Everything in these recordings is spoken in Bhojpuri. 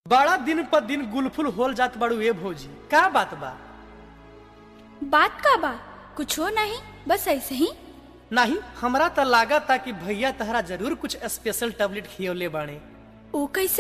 बड़ा दिन पर दिन गुलफुल होल जात बाड़ू ए भौजी का बात बा बात का बा कुछ हो नहीं बस ऐसे ही नहीं हमरा त लागत कि भैया तहरा जरूर कुछ स्पेशल टैबलेट खियौले बाणे ओ कैसे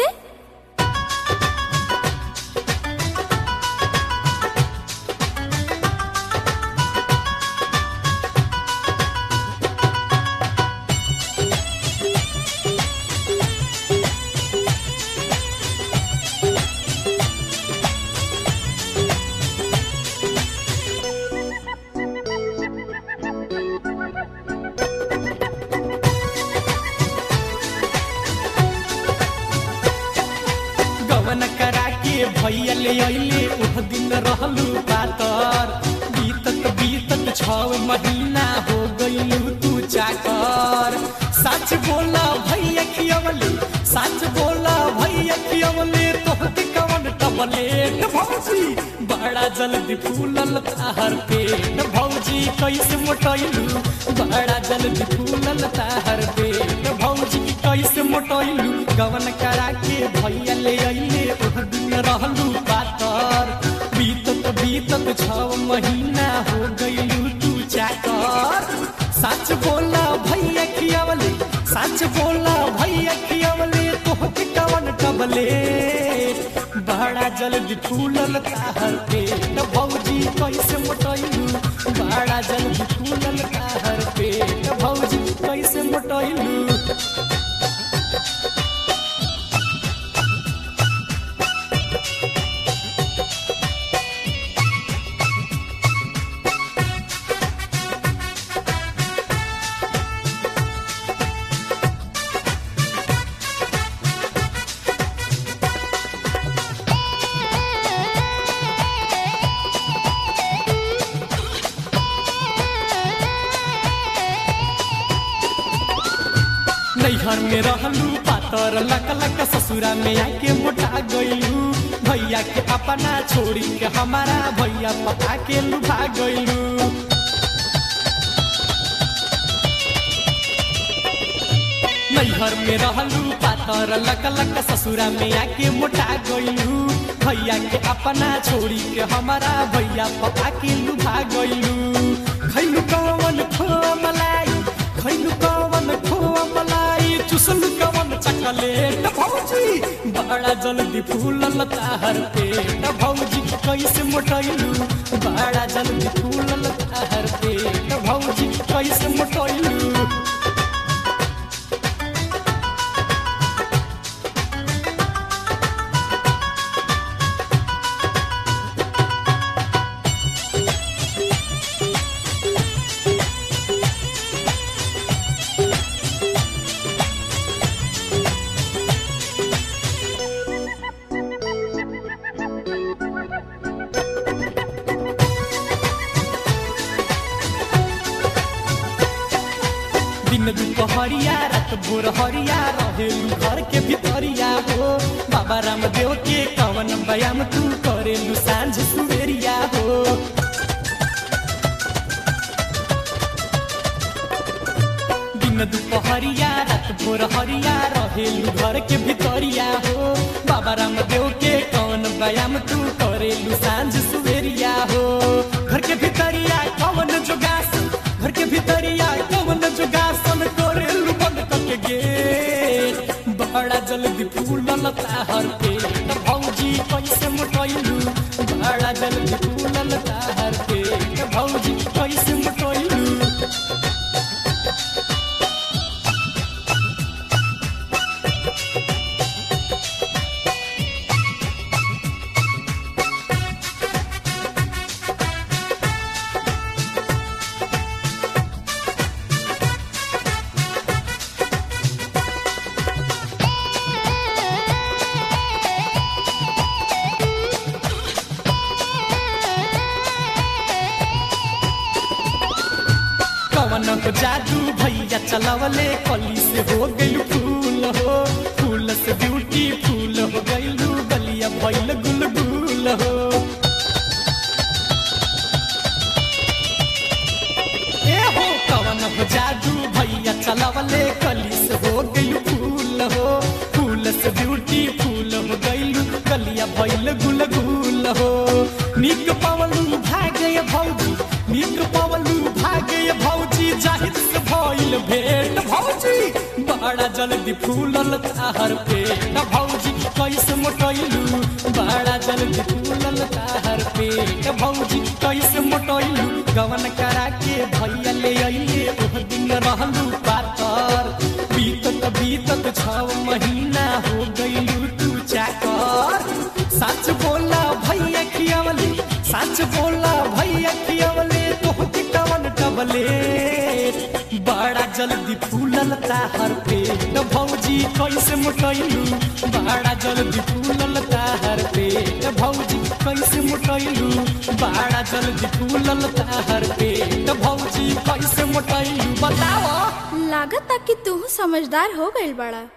गवन करा के भैया ले अइले उह दिन रहलू पातर बीतत बीतत छव महीना हो गइलू तू चाकर सच बोला भैया खियवले सच बोला भैया खियवले तोहके कवन टबलेट भौजी बड़ा जल्दी फूलल ताहर पेट भौजी कैसे मोटैलू बड़ा जल्दी फूलल ताहर पेट भौजी कैसे मोटैलू गवन करा के भैया ले अइले ओह दिन रहलू पातर बीतत बीतत छव महीना हो गइलू तू चाकर सच बोला भैया खियावले सच बोला भैया खियावले तोहके कवन कबले बड़ा जल्दी फूलल ताहर पेट भौजी कैसे मोटैलू बड़ा जल्दी फूलल ताहर पेट भौजी कैसे मोटैलू नैहर में रहलू पातर लक लक ससुरा में आके मोटा गइलू भैया के अपना छोड़ी के हमारा भैया पता के लुभा गइलू नैहर में रहलू पातर लक लक ससुरा में आके मोटा गइलू भैया के अपना छोड़ी के हमारा भैया पता के लुभा गइलू खैलू कवन खोआ मलाई खैलू कवन खोआ मलाई चुसलू कवन चकलेट भौजी बड़ा जल्दी फूलल ताहर पेट भौजी कैसे मोटैलू बड़ा जल्दी फूलल ताहर पेट भौजी कैसे मोटैलू दिन दुपहरिया रात भोर हरिया रहेलू घर के भितरिया हो बाबा रामदेव के कवन व्यायाम तू करेलू सांझ सुबेरिया हो दिन दुपहरिया रात भोर हरिया रहेलू घर के भितरिया हो बाबा रामदेव के कवन व्यायाम तू करेलू सांझ सुबेरिया हो घर के भितरिया कवन जोगासन घर के भितरिया कवन जोगासन करेलू बंद करके गेट बड़ा जल्दी फूलल ताहर पेट भौजी कैसे मोटैलू बड़ा जल्दी फूलल ताहर पेट भौजी कैसे मोटैलू कवन हो जादू भैया चलावले कली से हो गइलू फूल हो फूल से ब्यूटी फूल हो गइलू गलिया भइल गुलगुल हो ए हो कवन हो जादू भैया चलावले कली से हो गइलू फूल हो फूल से ब्यूटी फूल हो गइलू दहिया भइल गुल गुल हो निक पवलू भागे भौजी निक पवलू भागे भौजी जाहिर से भइल भेट भौजी बड़ा जल्दी फूलल ताहर पेट भौजी कैसे मोटैलू बड़ा जल्दी फूलल ताहर पेट भौजी कैसे मोटैलू गवन करा के भैया ले अइले ओह दिन रहलू पातर बीतत बीतत छव महीना हो गइलू तू चाकर सच बोला भैया खियावले सच बोला भैया खियावले तोहके कवन टबले बड़ा जल्दी फूलल ताहर पेट भौजी कैसे मोटैलू बड़ा जल्दी फूलल ताहर पेट भौजी कैसे मोटैलू बड़ा जल्दी फूलल ताहर पेट भौजी कैसे मोटैलू बताओ लागत कि तू समझदार हो गइल बड़ा